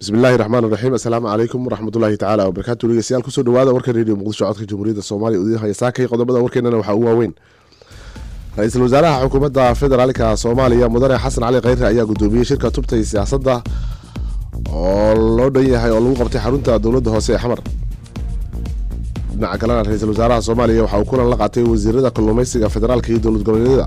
bismillahi raxmaan raxiim assalaamu calaykum waraxmatullaahi tacaala wabarakaatu dhegeystayaal kusoo dhawaada warka reediyo muqdisho codka jamhuuriyadda soomaaliya udiin haya saakay qodobada warkeenana waxaa ugu waaweyn ra-iisul wasaaraha xukuumadda federaalka soomaaliya mudane xasan cali kheyre ayaa gudoomiyey shirka tubta iyo siyaasadda oo loo dhan yahay oo lagu qabtay xarunta dowladda hoose ee xamar dhinaca kalena ra-iisul wasaaraha soomaaliya waxa uu kulan la qaatay wasiirada kalluumeysiga federaalka iyo dowlad goboleedyada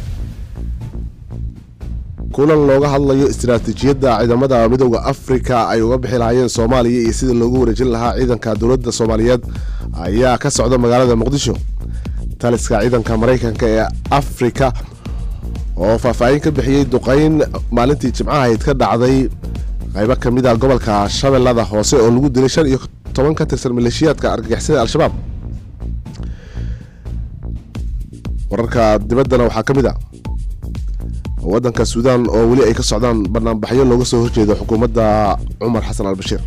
kulan looga hadlayo istiraatiijiyadda ciidamada midooda afrika ay uga bixi lahaayeen soomaaliya iyo sida loogu wareejin lahaa ciidanka dowladda soomaaliyeed ayaa ka socda magaalada muqdisho taliska ciidanka maraykanka ee afrika oo faahfaahin ka bixiyey duqeyn maalintii jimcahayd ka dhacday qaybo ka mid a gobolka shabeellada hoose oo lagu dilay shan iyo toban ka tirsan maleeshiyaadka argagixisada al-shabaab wararka dibaddana waxaa ka mid a waddanka suudaan oo weli ay ka socdaan banaanbaxyo looga soo horjeedo xukuumadda cumar xasan albashiir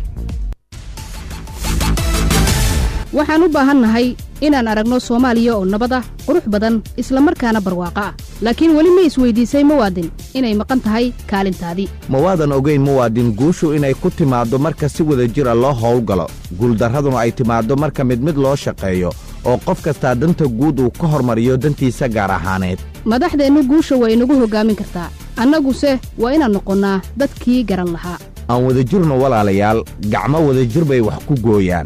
waxaan u baahannahay inaan aragno soomaaliya oo nabad ah qurux badan islamarkaana barwaaqo ah laakiin weli ma isweydiisay muwaadin inay maqan tahay kaalintaadii ma waadan ogayn muwaadin guushu inay ku timaaddo marka si wada jira loo howlgalo guuldarraduna ay timaaddo marka mid mid loo shaqeeyo oo qof kastaa danta guud uu ka hormariyo dantiisa gaar ahaaneed madaxdeennu guusha waa inagu hoggaamin kartaa annaguse waa inaan noqonnaa dadkii garan lahaa aan wadajirno walaalayaal gacmo wadajir bay wax ku gooyaan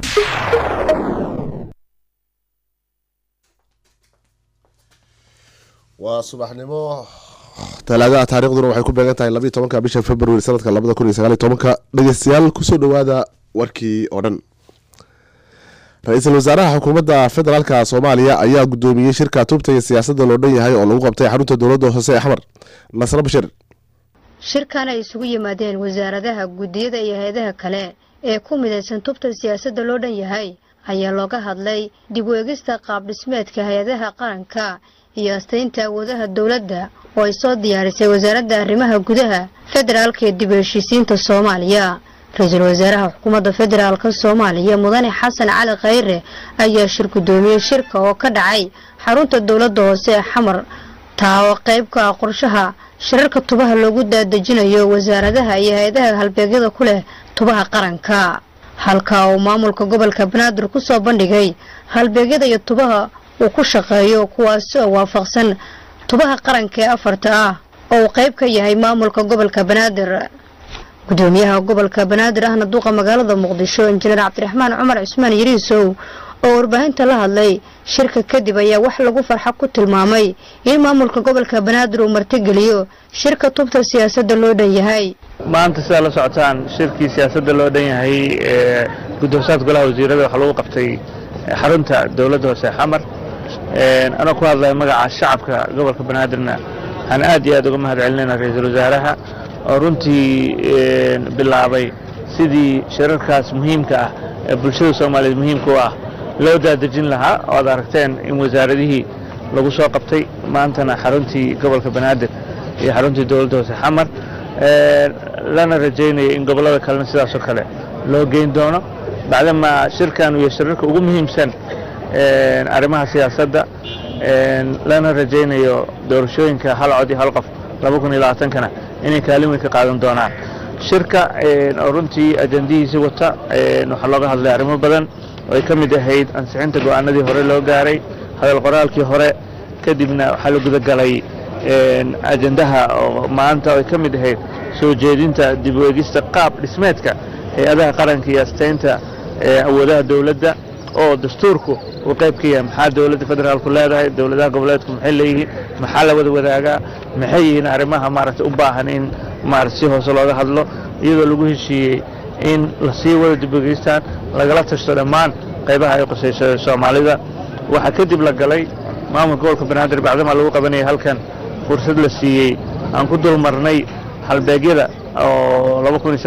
waa subaxnimo talaadaha taariikhduna waxay ku beegan tahay labayo tobanka bisha februari sanadka labada kun iyo sagaaliyo tobanka dhegeystayaal kusoo dhawaada warkii oo dhan ra-iisul wasaaraha xukuumadda federaalka soomaaliya ayaa gudoomiyey shirka tubta iyo siyaasadda loo dhan yahay oo lagu qabtay xarunta dowladda hoose ee xamar nasre bashir shirkan ay isugu yimaadeen wasaaradaha guddiyada iyo hay-adaha kale ee ku midaysan tubta siyaasadda loo dhan yahay ayaa looga hadlay dib u eegista qaab dhismeedka hay-adaha qaranka iyo astaynta awoodaha dowladda oo ay soo diyaarisay wasaaradda arrimaha gudaha federaalka ee dib u heshiisiinta soomaaliya ra-iisul wasaaraha xukuumadda federaalka soomaaliya mudane xasan cali khayre ayaa shir guddoomiyey shirka oo ka dhacay xarunta dowladda hoose ee xamar taa oo qayb ka ah qorshaha shirarka tubaha loogu daadejinayo wasaaradaha iyo hay-adaha halbeegyada ku leh tubaha qaranka halka uu maamulka gobolka banaadir ku soo bandhigay halbeegyada iyo tubaha uu ku shaqeeyo kuwaasi oo waafaqsan tubaha qaranka ee afarta ah oo uu qayb ka yahay maamulka gobolka banaadir gudoomiyaha gobolka banaadir ahna duuqa magaalada muqdisho injineer cabdiraxmaan cumar cismaan yariisow oo warbaahinta la hadlay shirka kadib ayaa wax lagu farxa ku tilmaamay in maamulka gobolka banaadir uu martigeliyo shirka tubta siyaasadda loo dhan yahay maanta sidaa la socotaan shirkii siyaasadda loo dhan yahay ee gudoosaad golaha wasiirada waxaa lagu qabtay xarunta dowladda hoose xamar anoo ku hadlaya magaca shacabka gobolka banaadirna waxaan aad iyo aad uga mahad celinayna ra-iisul wasaaraha oo runtii bilaabay sidii shirarkaas muhiimka ah ee bulshada soomaaliyeed muhiimka u ah loo daadejin lahaa oo ad aragteen in wasaaradihii lagu soo qabtay maantana xaruntii gobolka banaadir iyo xaruntii dowladda hoose xamar lana rajaynaya in gobollada kalena sidaasoo kale loo geyn doono bacdama shirkan iyo shirarka ugu muhiimsan arrimaha siyaasadda lana rajaynayo doorashooyinka hal cod iyo hal qof laba kun iyo labaatankana inay kaalin weyn ka qaadan doonaan shirka oo runtii ajandihiisi wata waxaa looga hadlay arrimo badan oo ay ka mid ahayd ansixinta go'aanadii hore loo gaaray hadal qoraalkii hore kadibna waxaa la gudagalay ajandaha oo maanta oo ay ka mid ahayd soo jeedinta dib u eegista qaab dhismeedka hay-adaha qaranka iyo astaynta awoodaha dowladda oo dastuurku uu qayb ka yahay maxaa dowladda federaalku leedahay dowladaha goboleedku maxay leeyihiin maxaa la wada wadaagaa maxay yihiin arrimaha maaragtay u baahan in maarata si hoose looga hadlo iyadoo lagu heshiiyey in lasii wada dibogeystaan lagala tashto dhammaan qaybaha ay qusayso soomaalida waxaa kadib la galay maamulka gobolka banaadir bacdamaa lagu qabanayay halkan fursad la siiyey aan ku dulmarnay halbeegyada oo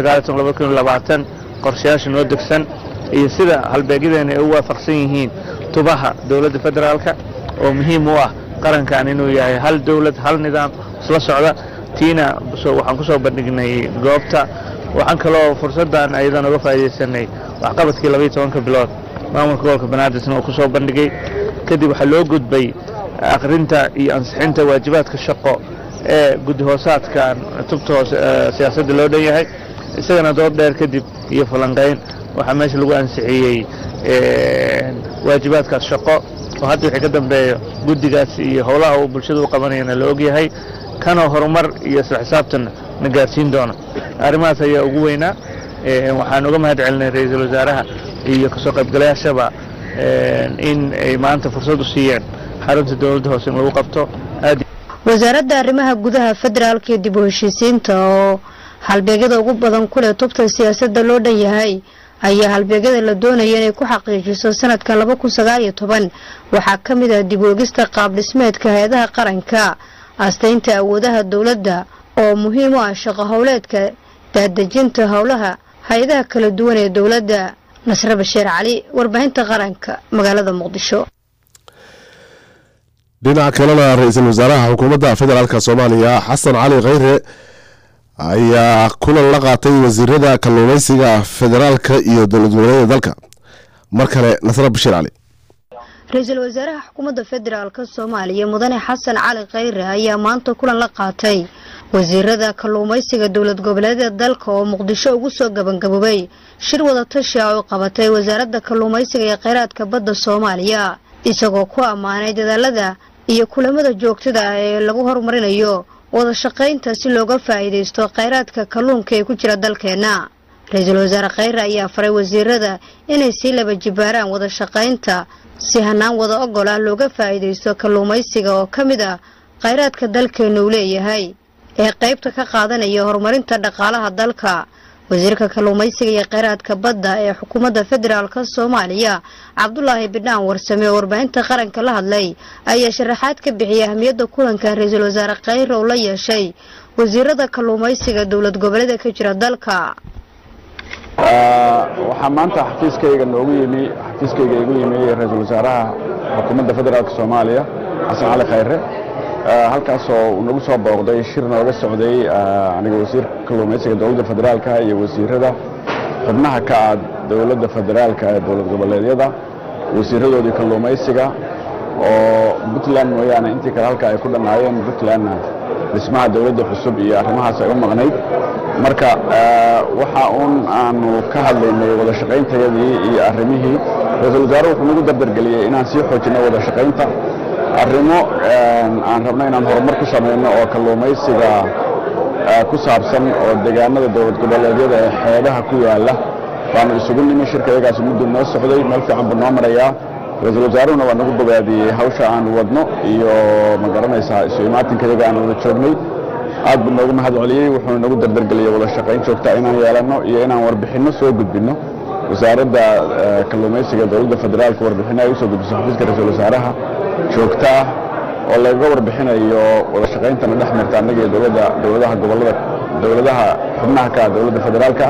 qorshayaasha noo degsan iyo sida halbeegyadeena ay u waafaqsan yihiin tubaha dowladda federaalka oo muhiim u ah qarankan inuu yahay hal dowlad hal nidaam isla socda tiina waxaan ku soo bandhignay goobta waxaan kaloo fursaddan ayadan uga faa'iidaysanay waxqabadkii labaiyo tobanka bilood maamulka gobolka banaadirna uu ku soo bandhigay kadib waxaa loo gudbay akhrinta iyo ansixinta waajibaadka shaqo ee guddi hoosaadkan tubta hoose siyaasadda loo dhan yahay isagana dood dheer kadib iyo falanqayn waxaa meesha lagu ansixiyey waajibaadkaas shaqo oo hadda wixii ka dambeeyo guddigaas iyo howlaha uu bulshada u qabanayana la ogyahay kanoo horumar iyo isla xisaabtanna na gaarsiin doona arrimahaas ayaa ugu weynaa waxaan uga mahad celinay ra-iisul wasaaraha iyo kasoo qaybgalayaashaba in ay maanta fursad u siiyeen xarunta dowladda hoose in lagu qabto aad wasaaradda arrimaha gudaha federaalka iyo dib u heshiisiinta oo halbeegyada ugu badan ku leh tubta siyaasadda loo dhan yahay ayaa halbeegyada la doonaya inay ku xaqiijiso sanadka laba kun sagaal iyo toban waxaa ka mid ah dib uegista qaab dhismeedka hay-adaha qaranka astaynta awoodaha dowladda oo muhiim u ah shaqo howleedka daadejinta howlaha hay-adaha kala duwan ee dowladda nasre bashiir cali warbaahinta qaranka magaalada muqdisho dhinaca kalena ra-iisul wasaaraha xukuumadda federaalk soomaaliya xasan cali kheyre ayaa kulan la qaatay wasiirada kalluumeysiga federaalka iyo dowlad goboleeda dalka mar kale nasre bashiir cali ra-iisul wasaaraha xukuumadda federaalka soomaaliya mudane xasan cali kheyre ayaa maanta kulan la qaatay wasiirada kalluumeysiga dowlad goboleedyada dalka oo muqdisho ugu soo gabangaboobay shir wadatashi ah oo qabatay wasaaradda kalluumeysiga ee kheyraadka badda soomaaliya isagoo ku ammaanay dadaalada iyo kulamada joogtada ah ee lagu horumarinayo wada shaqaynta si looga faa'iidaysto kheyraadka kalluunka ee ku jira dalkeenna ra-iisul wasaare kheyre ayaa faray wasiirada inay sii laba jibaaraan wada shaqaynta si hanaan wada ogol ah looga faa'iidaysto kalluumaysiga oo ka mid ah kheyraadka dalkeenna uu leeyahay ee qaybta ka qaadanaya horumarinta dhaqaalaha dalka wasiirka kalluumaysiga iyo kheyraadka badda ee xukuumadda federaalka soomaaliya cabdulaahi bidhaan warsame oo warbaahinta qaranka la hadlay ayaa sharaxaad ka bixiyay ahmiyadda kulanka ra-iisul wasaare kheyre oo la yeeshay wasiirada kalluumaysiga dowlad goboleeda ka jira dalka waxaa maanta xafiiskayga noogu yimi xafiiskayga igu yimi ra-iisul wasaaraha xukuumadda federaalka soomaaliya xasan cali kheyre halkaasoo uu nagu soo booqday shir nooga socday aniga wasiirka kalluumaysiga dowladda federaalka iyo wasiirada xubnaha ka ah dowladda federaalka ee dowlad goboleedyada wasiiradoodii kalluumaysiga oo puntland mooyaane intii kale halka ay ku dhannaayeen puntlandna dhismaha dowladda cusub iyo arrimahaas ay u maqnayd marka waxa uun aanu ka hadlaynay wada shaqayntayadii iyo arrimihii ra-iisul wasaare wuxuu nagu dardargeliyey inaan sii xoojinno wada shaqaynta arrimo aan rabno inaan horumar ku samayno oo kalluumaysiga ku saabsan oo deegaanada dowlad goboleedyada ee xeebaha ku yaala baanu isugu nimi shirka iyagaas muddu noo socday meel fiican buu noo marayaa ra-iisul wasaaruhuna waa nagu bogaadiyey hawsha aanu wadno iyo ma garanaysaa isu imaatinka iyaga aan wada joognay aad buu noogu mahad celiyey wuxuuna nagu dardargeliyey wada shaqayn joogta inaan yeelanno iyo inaan warbixinno soo gudbinno wasaaradda kalluumaysiga dowladda federaalka warbixinno ay usoo gudbiso xafiiska ra-iisul wasaaraha joogto ah oo lagaga warbixinayo wada shaqayntana dhex marta annaga iyo dowladda dowladaha gobollada dowladaha xubnaha ka ah dowladda federaalka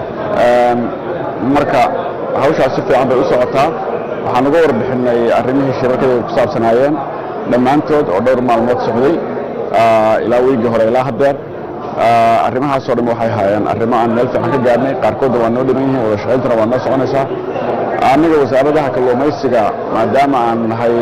marka hawshaas si fiican bay u socotaa waxaan uga warbixinay arrimihii shirarkada ku saabsanaayeen dhammaantood oo dhowr maalmood socday ilaa weygii hore ilaa haddeer arrimahaasoo dhan waxay haayeen arrimo aan meel fiican ka gaarnay qaarkoodna waa noo dhiman yihiin wada shaqayntana waa noo soconaysaa aniga wasaaradaha kalluumaysiga maadaama aan nahay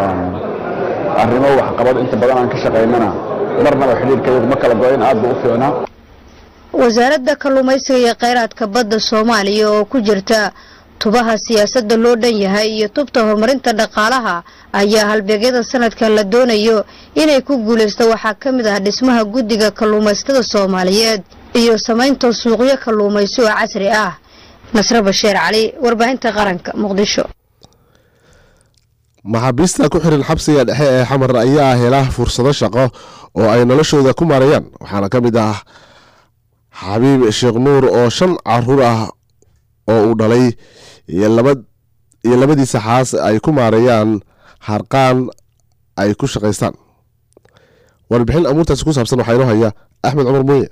arrimo waxqabad inta badan aan ka shaqaynana marnaba xidhiirkaygu ma kala go-in aad buu u fiicnaa wasaaradda kalluumaysiga iyo kheyraadka badda soomaaliya oo ku jirta tubaha siyaasadda loo dhan yahay iyo tubta horumarinta dhaqaalaha ayaa halbeegyada sanadkan la doonayo inay ku guulaysto waxaa ka mid ah dhismaha guddiga kalluumaysatada soomaaliyeed iyo samaynta suuqyo kalluumaysi oo casri ah nasre bashiir cali warbaahinta qaranka muqdisho maxaabiista ku xiran xabsiga dhexe ee xamar ayaa hela fursado shaqo oo ay noloshooda ku maareeyaan waxaana ka mid ah xabiib sheekh nuur oo shan caruur ah oo uu dhalay iyo labadiisa xaas ay ku maareeyaan harqaan ay ku shaqaystaan warbixin amuurtaasi ku saabsan waxaa inoo haya axmed cumar muuye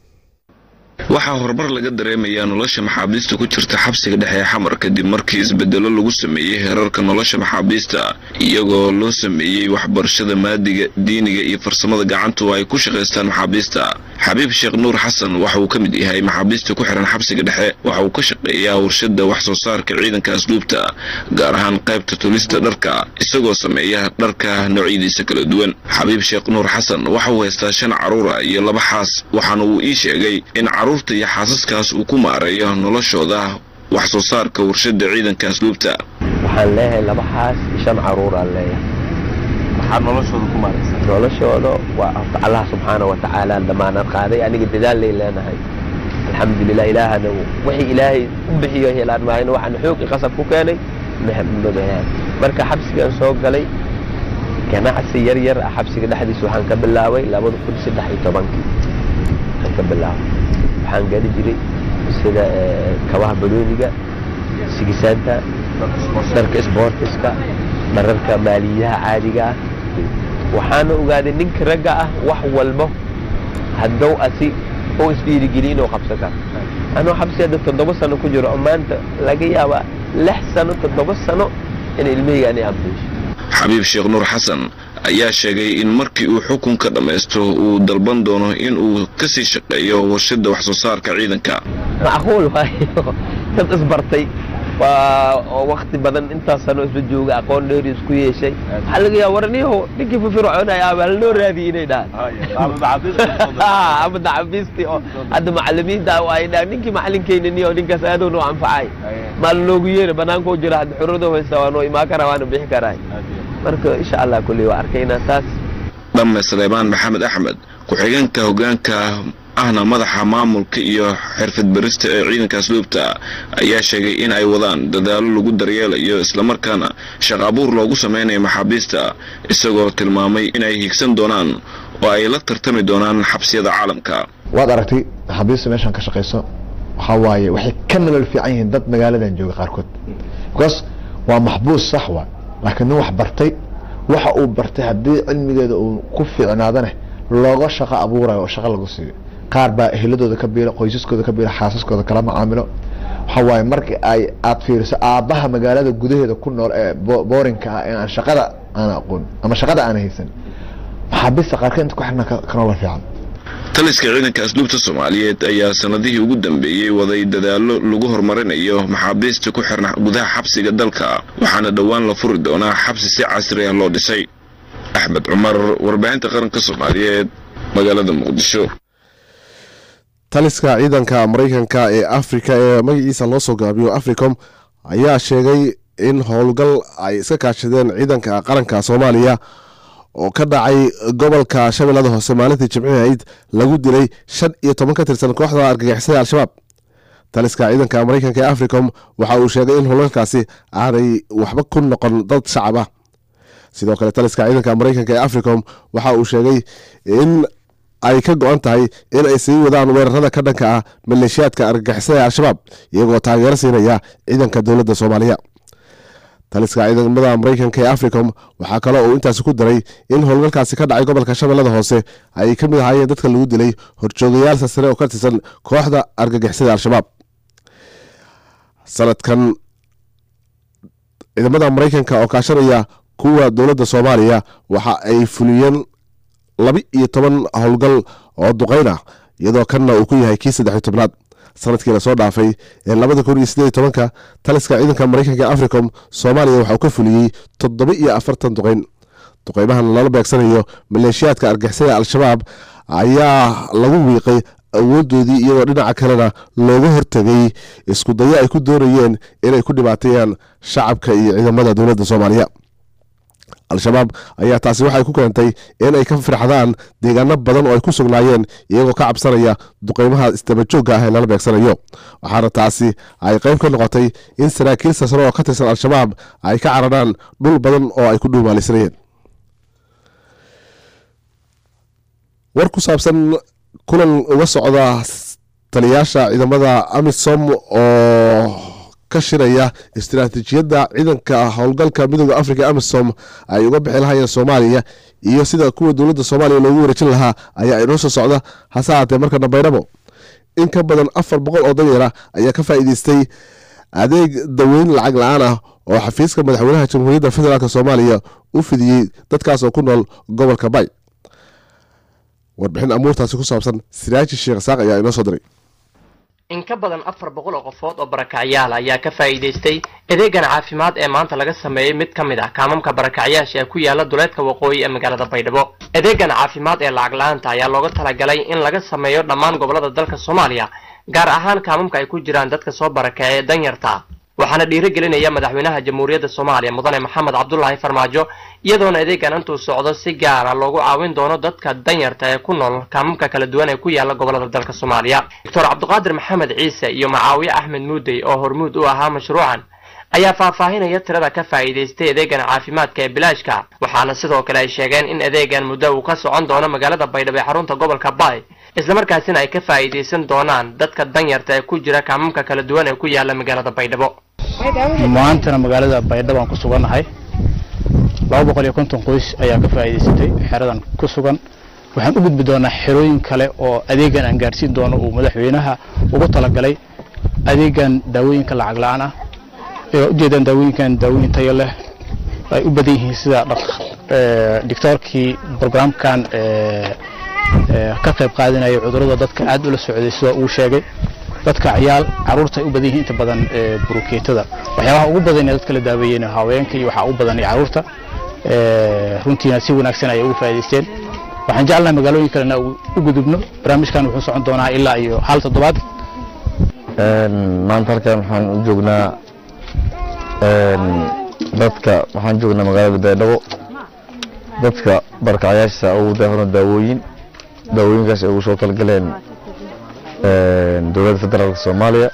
waxaa horumar laga dareemayaa nolosha maxaabiista ku jirta xabsiga dhexe ee xamar kadib markii isbedelo lagu sameeyey heerarka nolosha maxaabiista iyagoo loo sameeyey waxbarashada maadiga diiniga iyo farsamada gacantu ay ku shaqaystaan maxaabiista xabiib sheekh nuur xasan waxa uu ka mid yahay maxaabiista ku xihan xabsiga dhexe waxa uu ka shaqeeyaa warshada wax soo saarka ciidanka asluubta gaar ahaan qaybta tulista dharka isagoo sameeya dharka noocyadiisa kala duwan xabiib sheekh nuur xasan waxa uu haystaa shan caruura iyo laba xaas waxaana uu ii sheegay in caruurta iyo xaasaskaas uu ku maareeyo noloshooda wax soo saarka warshada ciidanka asluubta waxaan leeyahay laba xaas iyo shan caruuraan leeyahay maxaad noloshooda ku maaraysaa noloshooda waa horta allah subxaana wa tacaala damaanad qaaday aniga dadaal lay leenahay alxamdulilah ilaahana wixii ilaahay u bixiyo helaan maahayna waxaan xoog i qasab ku keenay mabahaan marka xabsigan soo galay ganacsi yar yar ah xabsiga dhexdiisa waxaan ka bilaabay labada kun saddex iyo tobankii waxaan ka bilaabay waxaan geli jiray sida kabaha balooniga sigisaanta dharka isboortiska dhararka maaliyaha caadiga ah waxaana ogaaday ninka ragga ah wax walbo haddou asi u isdhiirigeliya inuu qabsan karo anuu xabsi hadda toddoba sano ku jiro oo maanta laga yaabaa lix sano toddoba sano in ilmahayga anay ambiisho xabiib sheekh nuur xasan ayaa sheegay in markii uu xukunka dhammaysto uu dalban doono in uu ka sii shaqeeyo warshada wax soo saarka ciidanka macquul waayo dad isbartay waa oo wakti badan intaas sano isla jooga aqoon dheeri isku yeeshay waxaa laga yaaba warniyaho ninkii firfircoonaya ama halnoo raadiyay inay dhahaan ama dacabiistii oo hadda macalimiinta ay dhahaan ninkii macalinkeyniyo ninkaas aadoo noo anfacay maal noogu yeera banaanka u jira hadda xurrado haysta waa noo imaan karaa waana bixi karaay marka insha allah kulley waa arkaynaa saas dhamme saleebaan maxamed axmed ku-xigeenka hoggaanka ahna madaxa maamulka iyo xirfad barista ee ciidanka asluubta ayaa sheegay in ay wadaan dadaallo lagu daryeelayo islamarkaana shaq abuur loogu samaynayo maxaabiista isagoo tilmaamay inay higsan doonaan oo ay la tartami doonaan xabsiyada caalamka waad aragtay maxaabiista meeshaan ka shaqayso waxaa waaye waxay ka nolol fiican yihiin dad magaaladan jooga qaarkood because waa maxbuus sax waa laakiin nin wax bartay waxa uu bartay haddii cilmigeeda uu ku fiicnaadane looga shaqo abuurayo oo shaqo lagu siiyo qaar baa eheladooda ka biila qoysaskooda ka biila xaasaskooda kala macaamilo waxa waaye marka ay aad fiiriso aabbaha magaalada gudaheeda ku nool ee boorinka ah ee aan shaqada aan aqoon ama shaqada aan haysan maxaabiista qaarkeed inta ku xirna ka nolol fiican taliska ciidanka asluubta soomaaliyeed ayaa sanadihii ugu dambeeyey waday dadaallo lagu horumarinayo maxaabiista ku xirna gudaha xabsiga dalka waxaana dhowaan la furi doonaa xabsi si casri ah loo dhisay axmed cumar warbaahinta qaranka soomaaliyeed magaalada muqdisho taliska ciidanka maraykanka ee afrika ee magaciisa loo soo gaabiyo africom ayaa sheegay in howlgal ay iska kaashadeen ciidanka qaranka soomaaliya oo ka dhacay gobolka shabeellada hoose maalintii jimcihii ayd lagu dilay shan iyo toban ka tirsan kooxda argagixisada al-shabaab taliska ciidanka maraykanka ee africom waxa uu sheegay in howlgalkaasi aanay waxba ku noqon dad shacab ah sidoo kale taliska ciidanka maraykanka ee africom waxa uu sheegay in ay ka go-an tahay in ay sii wadaan weerarada ka dhanka ah maleeshiyaadka argagixisada ee al-shabaab iyagoo taageero siinaya ciidanka dowladda soomaaliya taliska ciidamada maraykanka ee africom waxaa kale uu intaasi ku daray in howlgalkaasi ka dhacay gobolka shabeellada hoose ay ka mid ahaayeen dadka lagu dilay horjoogayaal sasare oo ka tirsan kooxda argagixisada al-shabaab sanadkan ciidamada maraykanka oo kaashanaya kuwa dowladda soomaaliya waxa ay fuliyeen laba iyo toban howlgal oo duqeyn ah iyadoo kanna uu ku yahay kii saddexiy tobnaad sanadkii lasoo dhaafay ee labada kun iyo sideed tobanka taliska ciidanka maraykanka ee africom soomaaliya waxa uu ka fuliyey toddoba iyo afartan duqeyn duqeymahan lala beegsanayo maleeshiyaadka argixisada al-shabaab ayaa lagu wiiqay awoodoodii iyadoo dhinaca kalena looga hortegay isku dayo ay ku doonayeen inay ku dhibaateeyaan shacabka iyo ciidamada dowladda soomaaliya al-shabaab ayaa taasi waxay ku keentay in ay ka firxadaan deegaano badan oo ay ku sugnaayeen iyagoo ka cabsanaya duqeymaha isdabajoogga ah ee lala beegsanayo waxaana taasi ay qayb ka noqotay in saraakiil sasro oo ka tirsan al-shabaab ay ka cararaan dhul badan oo ay ku dhuumaalisnayeen war ku saabsan kulan uga socda taliyaasha ciidamada amisom oo ka shiraya istiraatiijiyadda ciidanka howlgalka midooda africa amisom ay uga bixi lahayeen soomaaliya iyo sida kuwa dowladda soomaaliya loogu wareejin lahaa ayaa inoo soo socda hase haatee marka dambeynabo in ka badan afar boqol oo danyara ayaa ka faa'iideystay adeeg daweyn lacag la-aan ah oo xafiiska madaxweynaha jamhuuriyadda federaalk soomaaliya u fidiyey dadkaas oo ku nool gobolka bay warbixin amuurtaasi ku saabsan siraaji sheekh saaq ayaa inoo soo diray in ka badan afar boqol oo qofood oo barakacyaal ayaa ka faa'iidaystay adeegan caafimaad ee maanta laga sameeyey mid ka mid ah kaamamka barakacyaasha ee ku yaala duleedka waqooyi ee magaalada baydhabo adeegan caafimaad ee lacag la-aanta ayaa looga talagalay in laga sameeyo dhammaan gobolada dalka soomaaliya gaar ahaan kaamamka ay ku jiraan dadka soo barakacay ee danyarta waxaana dhiirigelinaya madaxweynaha jamhuuriyadda soomaaliya mudane maxamed cabdulaahi farmaajo iyadoona adeegan intuu socdo si gaara loogu caawin doono dadka danyarta ee ku nool kaamamka kala duwan ee ku yaala gobolada dalka soomaaliya doctor cabdiqaadir maxamed ciise iyo macaawiye axmed muudey oo hormuud u ahaa mashruucan ayaa faahfaahinaya tirada ka faa'iidaystay adeegan caafimaadka ee bilaashka waxaana sidoo kale ay sheegeen in adeegan muddo uu ka socon doono magaalada baydhabo ee xarunta gobolka baay islamarkaasina ay ka faa'iidaysan doonaan dadka danyarta ee ku jira kaamamka kala duwan ee ku yaala magaalada baydhabo maantana magaalada baydhabo aan ku sugannahay laba boqol iyo konton qoys ayaa ka faa'iidaysatay xeradan ku sugan waxaan u gudbi doonaa xerooyin kale oo adeegan aan gaarsiin doono uu madaxweynaha ugu talagalay adeegan daawooyinka lacag la-aan ah ee ujeedaan daawooyinkan daawooyin tayo leh ay u badan yihiin sida doctoorkii programkan ka qayb qaadanaya cudurrada dadka aad ula socday sida uu sheegay dadka ciyaal caruurta ay u badan yihiin inta badan burukeetada waxyaabaha ugu badan ee dadka la daaweeyeen haweenka iyo waxaa ugu badan caruurta runtiina si wanaagsan ayay ugu faa'iidaysteen waxaan jecelnahay magaalooyin kalena u gudubno barnaamijkan wuxuu socon doonaa ilaa iyo hal toddobaad maanta halkan waxaan u joognaa dadka waxaan joognaa magaalada baydhabo dadka barkacyaasha ugu daahano daawooyin daawooyinkaas ay ugu soo talgaleen dowladda federaalka soomaaliya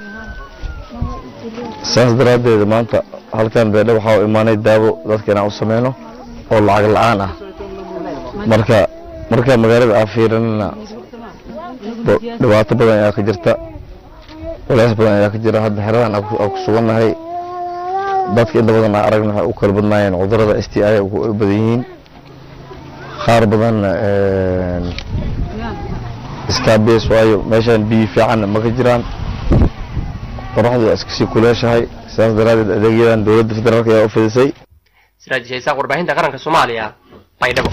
saas daraaddeed maanta halkan baydhabo waxaa u imaanay daawo dadka inaan u sameyno oo lacag la-aan ah marka marka magaalada aan fiirinana dhibaato badan ayaa ka jirta culays badan ayaa ka jira hadda xeradan aan ku sugannahay dadka inta badan aan aragna waxay u kala badnaayeen cudurrada s t i u badan yihiin qaar badanna iskaabees waayo meeshaan biyo fiican ma ka jiraan qoraxdu waa iskasii kuleeshahay sidaas daraaddeed adeegyadan dowladda federaalk ayaa u fidisay siraaj shaysaaq warbaahinta qaranka soomaaliya baydhabo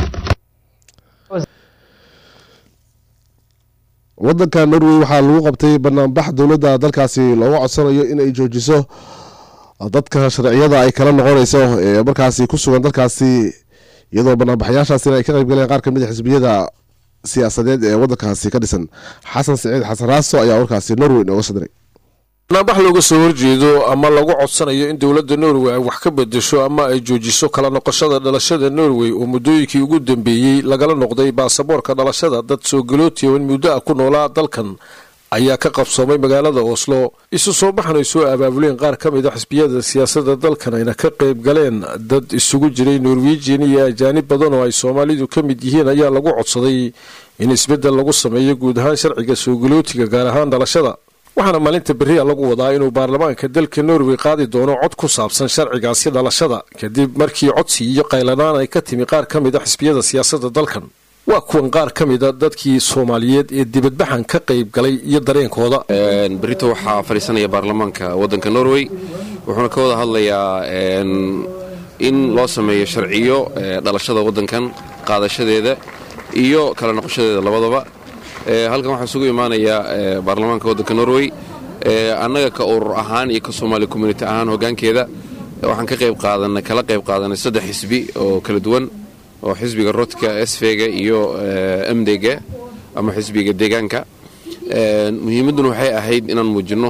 wadanka norway waxaa lagu qabtay banaanbax dowladda dalkaasi looga codsanayo inay joojiso dadka sharciyada ay kala noqonayso ee markaasi ku sugan dalkaasi iyadoo banaanbaxyaashaasina ay ka qayb galeen qaar kamid a xisbiyada siyaasadeed ee wadankaasi ka dhisan xasan siciid xasan raaso ayaa warkaasi norway nooga soo diray banaanbax looga soo horjeedo ama lagu codsanayo in dowladda norway ay wax ka bedesho ama ay joojiso kala noqoshada dhalashada norway oo muddooyinkii ugu dambeeyey lagala noqday baasaboorka dhalashada dad soo galootiya in muddo ah ku noolaa dalkan ayaa ka qabsoomay magaalada oslo isu soo baxan ay soo abaabuleen qaar ka mid a xisbiyada siyaasadda dalkan ayna ka qayb galeen dad isugu jiray norwejian iyo ajaanib badan oo ay soomaalidu ka mid yihiin ayaa lagu codsaday in isbeddel lagu sameeyo guud ahaan sharciga soo galootiga gaar ahaan dhalashada waxaana maalinta berria lagu wadaa inuu baarlamaanka dalka norway qaadi doono cod ku saabsan sharcigaasi dhalashada kadib markii codsi iyo qaylanaan ay ka timi qaar ka mid a xisbiyada siyaasadda dalkan waa kuwan qaar ka mida dadkii soomaaliyeed ee dibadbaxan ka qayb galay iyo dareenkooda berito waxaa fadhiisanaya baarlamaanka waddanka norway wuxuuna ka wada hadlayaa in loo sameeyo sharciyo dhalashada waddankan qaadashadeeda iyo kala noqoshadeeda labadaba halkan waxaa isugu imaanaya baarlamaanka waddanka norway annaga ka urur ahaan iyo ka soomaali community ahaan hoggaankeeda waxaan ka qayb qaadanay kala qayb qaadanay saddex xisbi oo kala duwan oo xisbiga rodka sfega iyo mdega ama xisbiga deegaanka muhiimadduna waxay ahayd inaan muujinno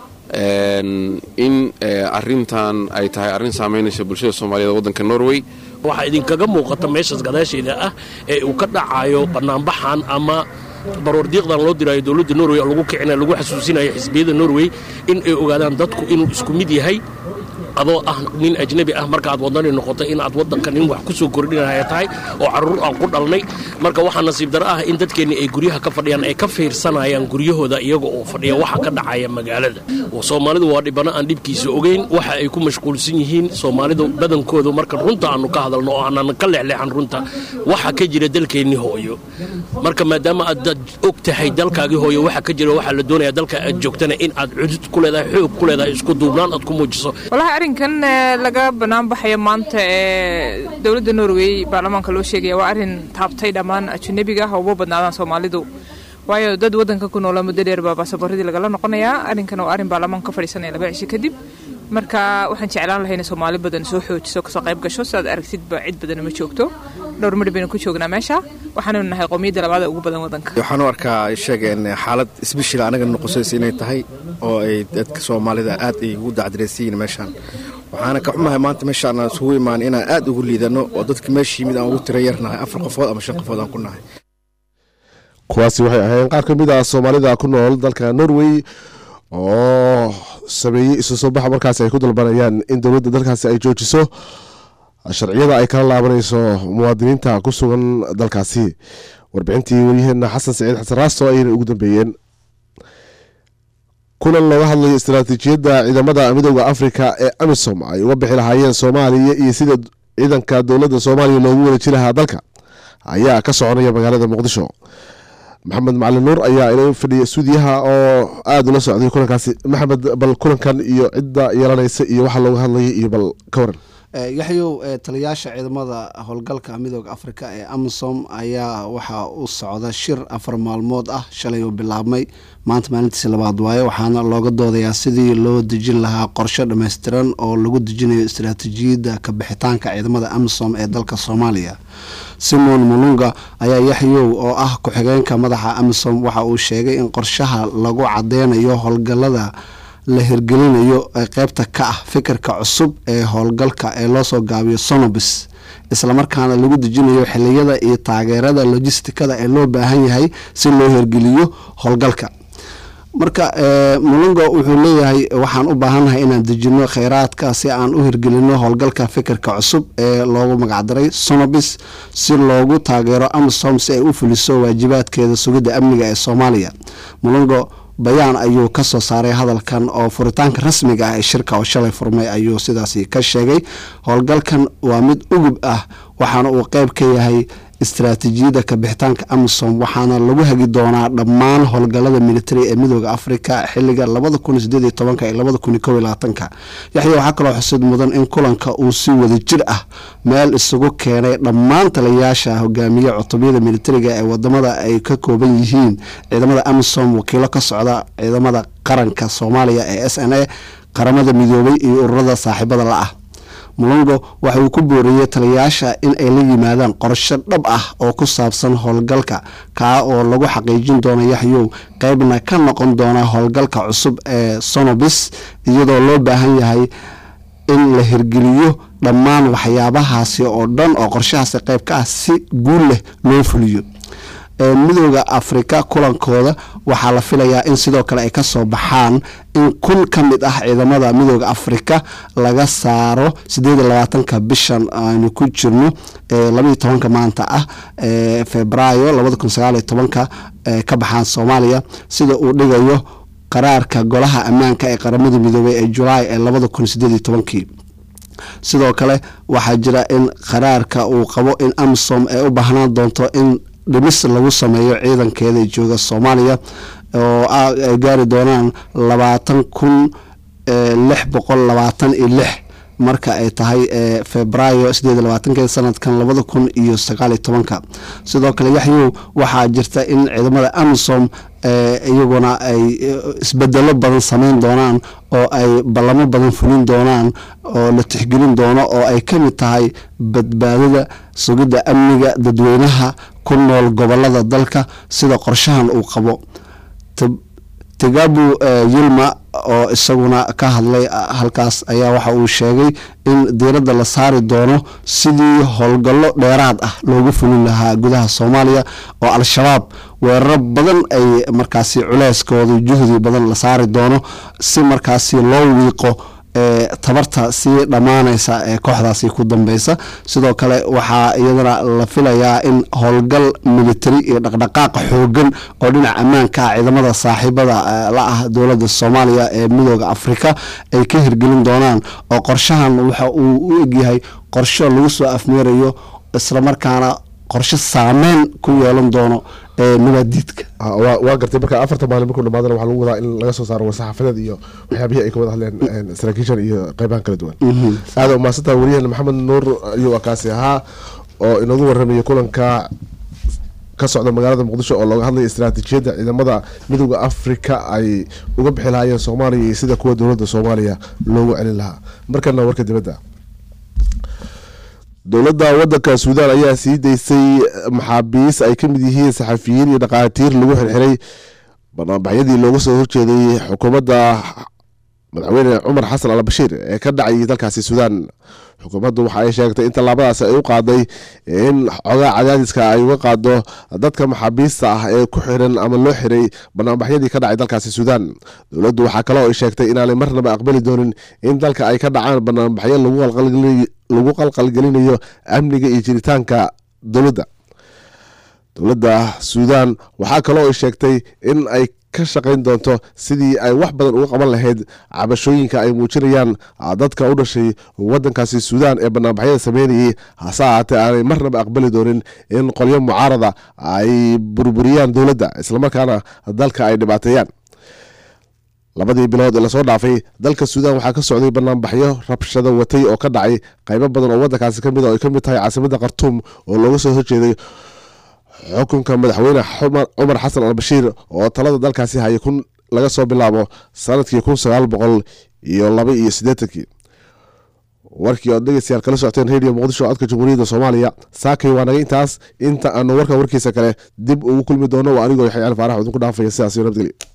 in arintan ay tahay arrin saamaynaysa bulshada soomaaliyeed waddanka norway waxaa idinkaga muuqata meeshaas gadaasheeda ah ee uu ka dhacayo bannaanbaxan ama baroordiiqdan loo diraayo dowladda norway oo lagu kicinayo lagu xasuusinayo xisbiyada norway in ay ogaadaan dadku inuu isku mid yahay adoo ah nin ajnabi ah marka aad wadani noqoto in aad wadanka nin wax ku soo kordhinaya tahay oo caruur aan ku dhalnay marka waxaa nasiib daro ah in dadkeenni ay guryaha ka fadhiyaan ay ka fiirsanayaan guryahooda iyaga oo fadhiya waxa ka dhacaya magaalada soomaalidu waa dhibano aan dhibkiisa ogeyn waxa ay ku mashquulsan yihiin soomaalidu badankoodu marka runta aanu ka hadalno oo aanan ka leexleexan runta waxa ka jira dalkeenni hooyo marka maadaama aad og tahay dalkaagii hooyo waxa ka jira waxaa la doonaya dalka aad joogtana in aad cudud ku leedahay xoog ku leedahay isku duubnaan aad ku muujiso arrinkan laga bannaan baxaya maanta ee dowladda norway baarlamaanka loo sheegaya waa arrin taabtay dhammaan ajanabiga ah uma badnaadaan soomaalidu waayo dad waddanka ku noola muddo dheer baa baasaboorradii lagala noqonayaa arrinkan waa arrin baarlamaanka ka fadhiisanaya laba cisho kadib marka waxaan jeclaan lahay inay soomaali badan soo xoojiso kasoo qayb gasho sidaad aragtidba cid badan ma joogto dhowr midhi baynu ku joognaa meesha waxaanaynu nahay qowmiyadda labaada ugu badan waddanka waxaan u arkaa sheegeen xaalad isbishil anaga noqosaysa inay tahay oo ay dadka soomaalida aad ay ugu dacdareysiyiin meeshaan waxaana ka xumahay maanta meeshaan aan isugu imaan inaan aad ugu liidano oo dadka meesha yimid aan ugu tira yarnahay afar qofood ama shan qofood aan ku nahay kuwaasi waxay ahayn qaar ka mid ah soomaalida ku nool dalka norway oo sameeyey isu soo baxa markaasi ay ku dalbanayaan in dowladda dalkaasi ay joojiso sharciyada ay kala laabanayso muwaadiniinta ku sugan dalkaasi warbixintii waryaheena xasan saciid xasan raasto ayayna ugu dambeeyeen kulan looga hadlayo istaraatiijiyadda ciidamada midooda afrika ee amisom ay uga bixi lahaayeen soomaaliya iyo sida ciidanka dowladda soomaaliya loogu wada jirahaa dalka ayaa ka soconaya magaalada muqdisho maxamed macalin nuur ayaa ila fadhiya stuudiyaha oo aada ula socday kulankaasi maxamed bal kulankan iyo cidda yeelanaysa iyo waxa looga hadlayay iyo bal ka waran yaxyow taliyaasha ciidamada howlgalka midooda afrika ee amisom ayaa waxaa u socda shir afar maalmood ah shalay uu bilaabmay maanta maalintiisi labaad waaye waxaana looga doodayaa sidii loo dejin lahaa qorshe dhammaystiran oo lagu dejinayo istaraatiijiyadda kabixitaanka ciidamada amisom ee dalka soomaaliya simon mulunga ayaa yaxyow oo ah ku-xigeenka madaxa amisom waxa uu sheegay in qorshaha lagu cadeynayo howlgalada la hirgelinayo ee qeybta ka ah fikirka cusub ee howlgalka ee loosoo gaabiyo sonobis islamarkaana lagu dejinayo xiliyada iyo taageerada logistikada ee loo baahan yahay si loo hirgeliyo howlgalka marka mulunga wuxuu leeyahay waxaan u baahannahay inaan dejino kheyraadka si aan u hirgelino howlgalka fikirka cusub ee loogu magacdaray sonobis si loogu taageero amisom si ay u fuliso waajibaadkeeda sugidda amniga ee soomaaliya mulungo bayaan ayuu ka soo saaray hadalkan oo furitaanka rasmiga ah ee shirka oo shalay furmay ayuu sidaasi ka sheegay howlgalkan waa mid ugub ah waxaana uu qeyb ka yahay istaraatiijiyadda kabixitaanka amisom waxaana lagu hagi doonaa dhammaan howlgalada militari ee midooda afrika xiliga labada kun sideed iyo tobanka iyo labada kun iyo kow iyo labaatanka yaxya waxaa kaloo xusid mudan in kulanka uu si wada jir ah meel isugu keenay dhammaan taliyayaasha hogaamiye cutubyada militariga ee wadamada ay ka kooban yihiin ciidamada amisom wakiilo ka socda ciidamada qaranka soomaaliya ee s n a qaramada midoobay iyo ururada saaxiibada la ah mulongo waxa uu ku booriyey taliyayaasha in ay la yimaadaan qorsho dhab ah oo ku saabsan howlgalka kaa oo lagu xaqiijin doono yaxyow qeybna ka noqon doona howlgalka cusub ee sonobis iyadoo loo baahan yahay in la hirgeliyo dhammaan waxyaabahaasi oo dhan oo qorshahaasi qeyb ka ah si guul leh loo fuliyo midooda afrika kulankooda waxaa la filayaa in sidoo kale ay kasoo baxaan in kun ka mid ah ciidamada midooda afrika laga saaro sideed iyo labaatanka bishan aynu ku jirno labaiyo tobanka maanta ah febraayo labada kun sagaal iyo tobanka ka baxaan soomaaliya sida uu dhigayo qaraarka golaha ammaanka ee qaramada midoobey ee julaay ee labada kun sideed iyo tobankii sidoo kale waxaa jira in qaraarka uu qabo in amisom ay u baahnaan doonto in dhimis lagu sameeyo ciidankeeda jooga soomaaliya oo ay gaari doonaan labaatan kun lix boqol labaatan iyo lix marka ay tahay febraayo sideed iyo labaatankeeda sanadkan labada kun iyo sagaal iyo tobanka sidoo kale yaxyow waxaa jirta in ciidamada amisom iyaguna ay isbedelo badan sameyn doonaan oo ay ballamo badan fulin doonaan oo la tixgelin doono oo ay ka mid tahay badbaadada sugidda amniga dadweynaha ku nool gobolada dalka sida qorshahan uu qabo tigabu yilma oo isaguna ka hadlay halkaas ayaa waxa uu sheegay in diiradda la saari doono sidii howlgallo dheeraad ah loogu fulin lahaa gudaha soomaaliya oo al-shabaab weeraro badan ay markaasi culeyskooda juhdi badan la saari doono si markaasi loo wiiqo tabarta sii dhammaanaysa ee kooxdaasi ku dambeysa sidoo kale waxaa iyadana la filayaa in howlgal militari iyo dhaqdhaqaaqa xoogan oo dhinaca ammaanka ah ciidamada saaxiibada la ah dowladda soomaaliya ee midooda afrika ay ka hirgelin doonaan oo qorshahan waxa uu u egyahay qorsho lagu soo afmeerayo islamarkaana qorshe saameyn ku yeelan doono nabaadiidka waa gartay marka afarta maalin markuu dhamaadana waxaa lagu wadaa in laga soo saaro warsaxaafadeed iyo waxyaabihii ay ka wada hadleen saraakiishan iyo qeybahan kala duwan aada umaasantaha wariyaheena maxamed nuur ayuu akaasi ahaa oo inoogu warramaya kulanka ka socda magaalada muqdisho oo looga hadlaya istaraatiijiyadda ciidamada midooda afrika ay uga bixi lahaayeen soomaaliya iyo sida kuwa dowladda soomaaliya loogu celin lahaa markana warka dibadda dowladda wadanka suudaan ayaa sii daysay maxaabiis ay ka mid yihiin saxafiyiin iyo dhaqaatiir lagu xirxiray banaanbaxyadii looga soo horjeeday xukuumadda madaxweyne cumar xasan al bashiir ee ka dhacay dalkaasi suudaan xukuumaddu waxa ay sheegtay in tallaabadaas ay u qaaday in xogaa cadaadiska ay uga qaado dadka maxaabiista ah ee ku xiran ama loo xiray banaanbaxyadii ka dhacay dalkaasi suudaan dowladdu waxaa kaloo ay sheegtay inaanay marnaba aqbali doonin in dalka ay ka dhacaan banaanbaxyo lagu qalqalgelinayo amniga iyo jiritaanka dowladda dowladda suudaan waxaa kaloo ay sheegtay in ay ka shaqayn doonto sidii ay wax badan uga qaban lahayd cabashooyinka ay muujinayaan dadka u dhashay wadankaasi suudaan ee banaanbaxyada sameynayay hase ahaatee aanay marnaba aqbali doonin in qolyo mucaarada ay burburiyaan dowladda islamarkaana dalka ay dhibaateeyaan labadii bilood ee lasoo dhaafay dalka suudaan waxaa ka socday banaanbaxyo rabshada watay oo ka dhacay qaybo badan oo wadankaasi kamid oo ay ka mid tahay caasimada khartuum oo looga soo horjeeday xukunka madaxweyne cumar xasan al bashiir oo talada dalkaasi hayay kun laga soo bilaabo sanadkii kun sagaal boqol iyo laba iyo siddeetankii warkii ood dhegeystayaal kala socoteen radio muqdisho codka jamhuuriyadda soomaaliya saakay waa naga intaas inta aanu warkan warkiisa kale dib ugu kulmi doono waa anigoo yaxya cali faarax idinku dhaafaya sidaas iyo nabadgelyo